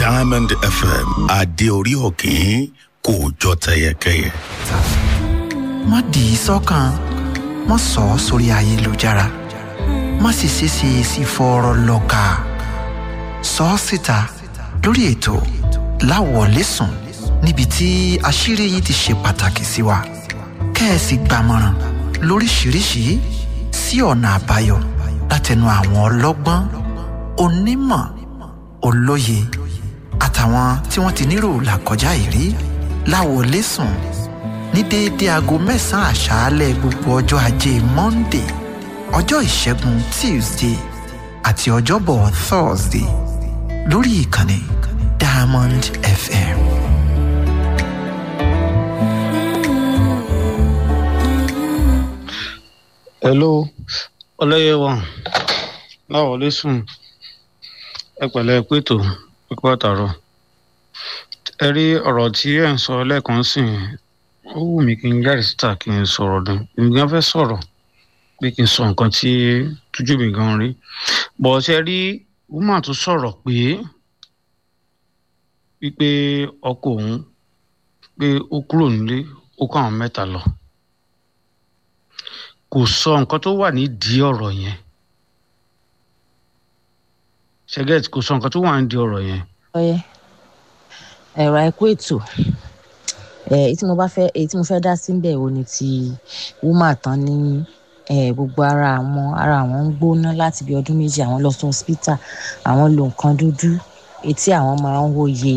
diamond fm adé orí òkín kò jọ tẹyẹkẹyẹ. má dì í sọ́kàn má sọ ọ́ sórí ayélujára má sì ṣeéṣe sí fọ́ọ̀rọ̀ lọ́ka sọ ọ́ síta lórí ètò láwọ̀lẹ́sùn níbi tí àṣírí yìí ti ṣe pàtàkì sí wa kẹ́ẹ̀sì gbàmọ̀ràn lóríṣiríṣi sí ọ̀nà àbáyọ látẹnu àwọn ọlọ́gbọ́n onímọ̀ olóye àtàwọn tí wọ́n ti nírò làkọjá ìrí láwọlẹ́sùn ní déédéé aago mẹ́sàn-án àṣálẹ̀ gbogbo ọjọ́ ajé monday ọjọ́ ìṣẹ́gun tuesday àti ọjọ́bọ̀ thursday lórí ìkànnì diamond fm. hello ọlẹ́yẹwọ̀n láwọlé sùn ẹ pẹ̀lẹ́ pétò pípọ́ àtàrọ̀ ẹ rí ọ̀rọ̀ tí ẹ̀ ń sọ lẹ́ẹ̀kan sìn ó wù mí kí n jáde síta kí n sọ̀rọ̀ ni èmi gan fẹ́ sọ̀rọ̀ pé kí n sọ nǹkan tí tójú mi gan rí bọ̀ ṣe rí woman tó sọ̀rọ̀ pé wípé ọkọ òun pé ó kúrò nílé ó kó àwọn mẹ́ta lọ kò sọ nǹkan tó wà nídìí ọ̀rọ̀ yẹn ṣẹgẹt kò sọ nǹkan tó wà nídìí ọ̀rọ̀ yẹn. ọyẹ ẹ̀rọ àìkú ètò èyí tí mo bá fẹ́ èyí tí mo fẹ́ dá sí ń bẹ̀ wo ni ti wúmà tán ní gbogbo ara àwọn ara àwọn ń gbóná láti bí ọdún méjì àwọn lọ sí hospital àwọn lo nǹkan dúdú etí àwọn máa ń wòye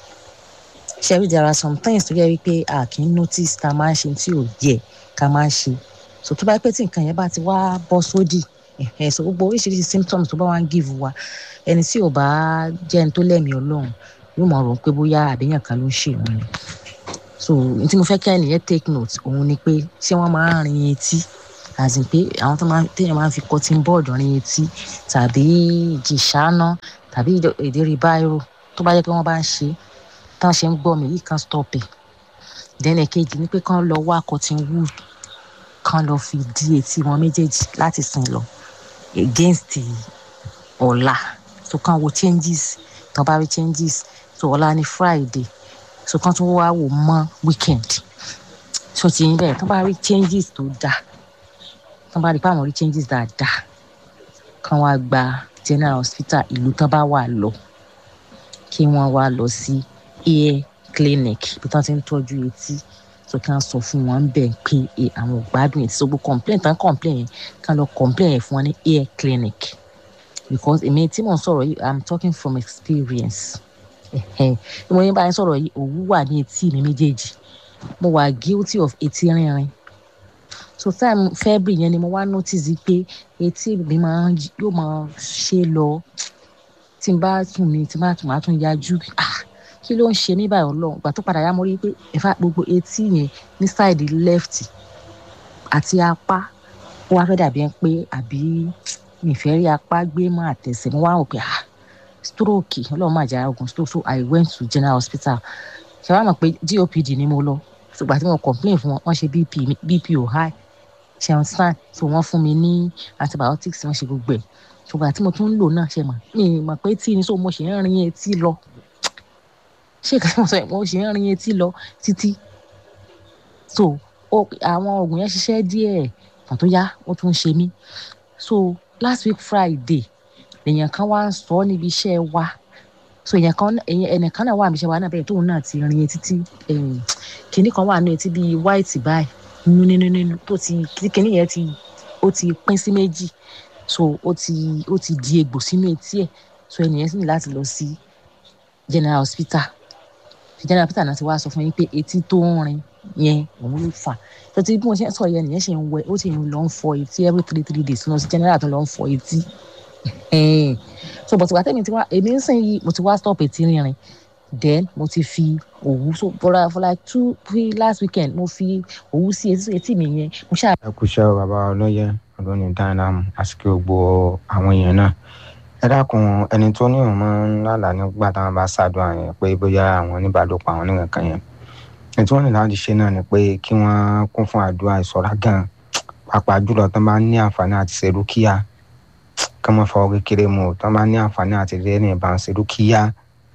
ṣebí there are some things tó yẹ wípé a kì í notice ká máa ń ṣe tí ò yẹ ká máa ń ṣe so tó bá pẹ́ tí nǹkan yẹn bá ti wá bọ́ sódì ẹ̀hẹ̀ so gbogbo oríṣiríṣi symptoms tó bá wá ń give wa ẹni tí ò bá jẹ́ ẹni tó lẹ́mìí ọlọ́run yóò mọ̀ rò pé bóyá àbíyàn kan ló ń ṣe òun ni so n tí mo fẹ́ kí ẹnìyẹn take note òun ni pé ṣé wọ́n máa ń rin etí àti pé àwọn tó máa téèyàn máa ń fi cotton board rin etí tàbí ìjìṣáná tàbí ìdérí báírò tó bá yẹ pé wọ́n bá ń ṣe tán ṣe ń gbọ́ mi yìí kan stop ẹ̀ then èkejì ni pé kán lọ wá cotton wool kán lọ fi dí etí wọn méjèèjì láti sìn lọ against ọ̀la so kán wo changes tán bá rí changes so ọ̀la ni friday so kán tún wá wò mọ́ weekend so ti yín bẹ́ẹ̀ tán bá rí changes tó dáa tán bá rí pé àwọn rí changes dáadáa kán wá gba general hospital ìlú tán bá wà lọ kí wọ́n wá lọ sí ear clinic bí tán ti ń tọ́jú etí so kí wọn sọ fún wọn bẹ́ẹ̀ pé àwọn gbádùn ẹ̀ so gbogbo complain tán complain yẹn kí wọn lọ complain yẹn fún wọn ní ear clinic because èmi tí mò ń sọ̀rọ̀ yìí i'm talking from experience bí mo yín bá yín sọ̀rọ̀ yìí òwú wà ní etí mi méjèèjì mo wà guilty of etí rínrin so time february yẹn ni mo wá notice pé etí mi máa yóò máa ṣe lọ tí n bá tún mi tí n bá tún máa tún yájú ah kí ló ń ṣe mí báyìí ọlọ́run ìgbà tó padà yá mo rí i pé ẹ̀fà gbogbo etí yẹn ní sáìdì left àti apá ó wá fẹ́ dàbí ẹ pé àbí ìfẹ́ rí apá gbé mọ́ àtẹ̀sẹ̀ mo wá rò pé ah stroke ọlọ́run máa jẹ́ ogun stroke so i went to general hospital ṣe wá mọ̀ pé gopd ni mo lọ ṣùgbọ́n tí mo complain fún wọn wọ́n ṣe bp bp ò high ṣe ń sàn so wọ́n fún mi ní antibiotics wọ́n ṣe gbogbo ẹ̀ ṣùgbọ́n àti mo tún ń lò náà ṣe mọ̀ mi mọ̀ pé tí ni so mo ṣe ń rin etí lọ ṣé ìkàtí mo sọ mo ṣe ń rin etí lọ títí so àwọn oògùn yẹn ṣiṣẹ́ díẹ̀ kan tó yá ó tún ṣe mí so last week friday èèyàn kan wá ń sọ níbi iṣẹ́ wa so èèyàn kan ẹnìkan náà wà níbi iṣẹ́ wa náà bẹ́ẹ̀ tóun náà ti rin etí tí kinní kan wà ní etí bíi white báyìí nínú nínú tó ti kinní yẹn ti ó ti pín sí méjì so ó ti ó ti di egbò sínú etí ẹ̀ so ẹnìyẹn sì ní láti lọ sí general hospital general hospital náà ti wá sọ fún yín pé etí tó ń rin yẹn òun ló fà tó ti bí mo ṣe ń sọ yẹn nìyẹn ṣe ń wẹ ó ti ń lọ ń fọ etí every three three days lọ sí general tó lọ ń fọ etí so bọ̀tù wàtẹ́mi ti wá èmi ń sìn yìí mo ti wá stop etí rírin then mo ti fi òwú so for, for like two three last weekend mo fi òwú sí etí etí mi yẹn mo ṣáà. ẹ kú iṣẹ́ bàbá ọlọ́yẹ ọdún ní dáadáa àsìkò gbogbo àwọn èèyàn náà ẹ dákun ẹni tó ní òun máa ń lálàá nígbà táwọn bá ṣàdúrà yẹn pé bóyá àwọn oníbàdópọ̀ àwọn oníkankan yẹn ètò wọn ní láti ṣe náà ni pé kí wọ́n kún fún àdúrà ìṣọ́ra gan pàápàá jùlọ tó bá ní àǹfààní àti ṣe dúkìá kí wọ́n fọwọ́ kékeré mu tó bá ní àǹfààní àti rí ẹni ìbá ń ṣe dúkìá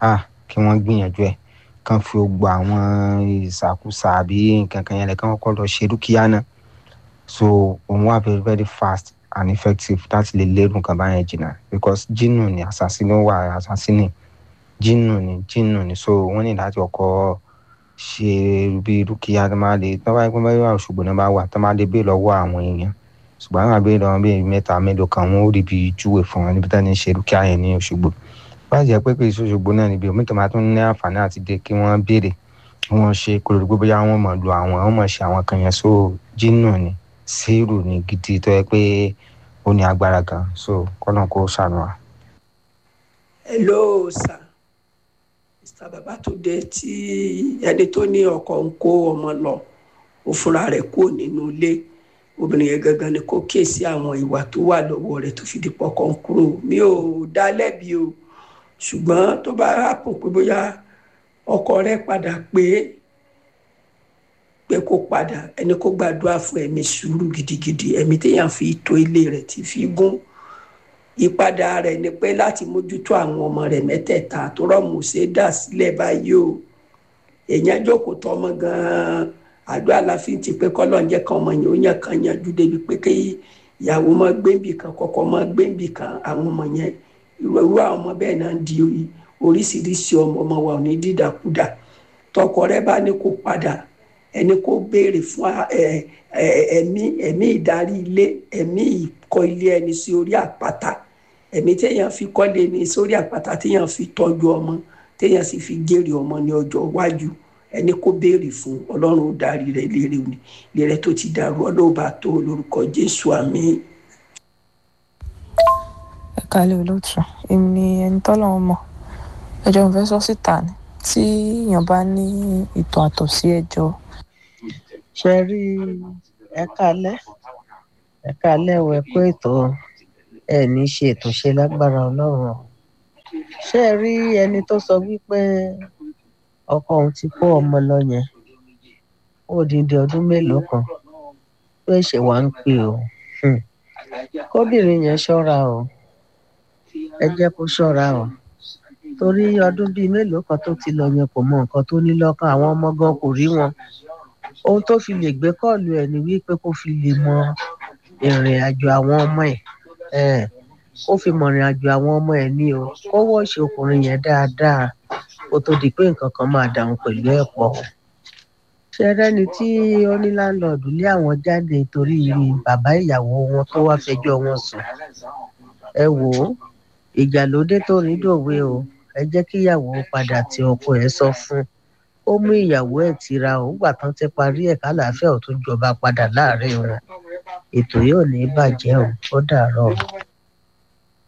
kí wọ́n gbìyànjú ẹ̀ kán fi gbogbo àwọn ìsàkúsà àbí nǹkan kan yẹn lẹ̀ kán kọ́kọ́ lọ ṣe dúkìá náà so òun wà very very fast and effective láti lè lérò nǹkan báyẹn jìnnà because jinnu ni assassin wà assassin jinnu ni jinnu ni so wọ́n ní láti ọkọ̀ ṣe bí dúkìá tó máa lè tó bá yẹ pé báyọ̀ wà ṣùgbọ́n náà bá wà tó máa lè bẹ́ẹ̀ lọ́wọ́ àwọn èèyàn ṣùgbọ́n àwọn àbẹ́rẹ́ lọ́wọ́ bíi mẹ́ta mélòó kan wọ́n ó rí bí júwe fún wọn níbi tá ní ṣe dúkìá yẹn ní Òṣogbo báyìí jẹ́ pé kì í ṣe Òṣogbo náà níbi omi tó máa tún ní àǹfààní àti dé kí wọ́n béèrè kí wọ́n ṣe kó lórí gbogbo bóyá wọ́n mọ̀ lu àwọn wọ́n mọ̀ ṣe àwọn kan yẹn so jinnu ni sírù ni gidi tó yẹ pé ó ní agbára gan so kọ́nà kó ṣàánú wa. hello sir mr babatunde tí ẹni tó ní ọkọ ń kó ọmọ lọ ó fúnra rẹ̀ kúrò nínú ilé obìnrin yẹn gangan ni kó kíyèsí àwọn ìwà tó wà lọ́wọ́ rẹ̀ tó fi di pọkàn ń kúrò mi ò dá lẹ́bi o ṣùgbọ́n tó bá rápò pé bóyá ọkọ rẹ̀ padà pé pé kó padà ẹni kó gbàdúrà fún ẹ̀mí sùúrù gidigidi ẹ̀mí téèyàn fi tó ilé rẹ̀ ti fi gún ìpadà rẹ̀ ni pé láti mójútó àwọn ọmọ rẹ̀ mẹ́tẹ̀ẹ̀ta tó rọmù ṣe dà sílẹ̀ báyìí o èèyàn jókòó tọ ọmọ gan-an àdó àlàáfíà ti pé kọlọ ń jẹ́ kan ọmọ yẹn ó yàn kan yanjú débi pé kí ìyàwó mọ gbẹǹbì kan kọ́kọ́ mọ gbẹǹbì kan àwọn ọmọ yẹn irú àwọn ọmọ bẹ́ẹ̀ náà ń di oríṣiríṣi ọmọ ọmọ wa ò ní dídàkudà tọkọ rẹ̀ bá ní kó padà ẹni kó béèrè fún ẹ̀mí ẹ̀mí ìdarí ilé ẹ̀mí ìkọ́ ilé ẹni sí orí àpáta ẹ̀mí téèyàn fi kọ́lé ní sórí àpáta téèyàn fi tọ́jú ọmọ téèyàn sì fi jèrè ọmọ ní ọjọ́ iwájú ẹni kó béèrè fún ọlọ́run ó darí rẹ̀ lérè òní lérè tó ti dàrú ọlọ́ọ̀bà tó lórúkọ jésù àmín. ẹ kálẹ̀ olóòtú èmi ni ẹni tọ́lọ́run mọ̀ ẹjọ́ mo fẹ́ sọ síta ni tí èèyàn bá ní ìtàn àtọ̀ sí ẹjọ́ ṣe rí ẹ kálẹ́ ẹ kálẹ́ ò ẹ kó ètò ẹ ní ṣe ètò ṣe lágbára ọlọ́run ṣe rí ẹni tó sọ wípé ọkọ òun ti kó ọmọ lọ yẹn ó dídí ọdún mélòó kan tó ṣe wá ń pè ó kóbìnrin yẹn ṣọ́ra o ẹ jẹ́ kó ṣọ́ra o torí ọdún bíi mélòó kan tó ti lọ yẹn kò mọ nǹkan tó ní lọ́kàn àwọn ọmọ gan kò rí wọn ohun tó fi lè gbé kọ́ọ̀lù ẹ̀ ni wípé kó fi lè mọ ìrìn àjò àwọn ọmọ ẹ̀ kó fi mọ ìrìn àjò àwọn ọmọ ẹ̀ ní o kó wọ́ọ̀ṣì ọkùnrin yẹn dáadáa kó tó di pé nǹkan kan máa dàrún pẹ̀lú ẹ̀ pọ̀ ṣe rẹ́ni tí ó ní láńlọ́ọ̀dù lé àwọn jáde torí bàbá ìyàwó wọn tó wá fẹjọ́ wọn sùn ẹ wò ó ìjà ló dé tó rí dòwe o ẹ jẹ́ kíyàwó padà tí ọkọ ẹ̀ sọ fún ó mú ìyàwó ẹ̀ tira ò gbà tán ti parí ẹ̀ kálàáfíà ò tún jọba padà láàrin wọn ètò yóò ní bàjẹ́ o ó dàárọ̀ o.